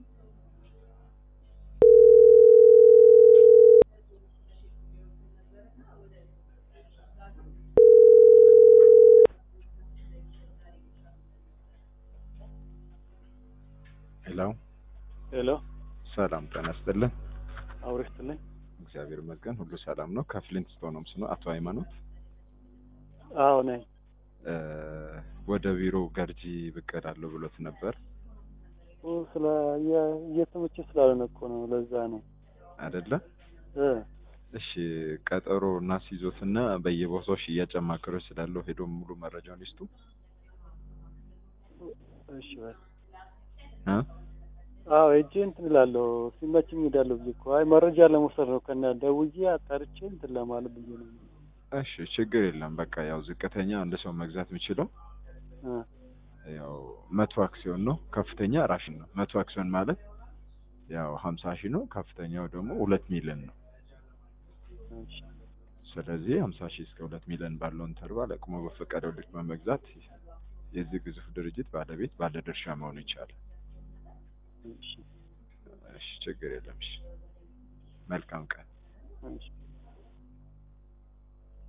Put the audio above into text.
ሄሎ ሄሎ ሰላም ጤና ይስጥልን። አውሬ ስትልኝ እግዚአብሔር ይመስገን ሁሉ ሰላም ነው። ከፍሊንት ስቶን ሆምስ ነው። አቶ ሃይማኖት አዎ ነኝ። እ ወደ ቢሮ ገርጂ ብቅ እላለሁ ብሎት ነበር ኦ፣ ስለ የ- እየተመቸ ስላልሆነ እኮ ነው። ለዛ ነው አይደለ? እ እሺ ቀጠሮ እናስይዞትና በየቦታው ሽያጭ አማካሪዎች ስላለው ሄዶ ሙሉ መረጃውን ይስጡ እሺ በል እ አዎ ሂጅ እንትን እላለሁ ሲመችኝ እሄዳለሁ ብዬ እኮ አይ መረጃ ለመውሰድ ነው ከነ ደውዬ አጣርቼ እንትን ለማለት ብዬ ነው። እሺ ችግር የለም። በቃ ያው ዝቅተኛ አንድ ሰው መግዛት የሚችለው እ ያው መቶ አክሲዮን ነው። ከፍተኛ ራሽን ነው። መቶ አክሲዮን ማለት ያው ሀምሳ ሺህ ነው። ከፍተኛው ደግሞ ሁለት ሚሊዮን ነው። እሺ ስለዚህ ሀምሳ ሺህ እስከ ሁለት ሚሊዮን ባለው ኢንተርቫል አቅሞ በፈቀደው ልክ በመግዛት የዚህ ግዙፍ ድርጅት ባለቤት ባለድርሻ መሆን ይቻላል። እሺ እሺ ችግር የለም። እሺ መልካም ቀን። እሺ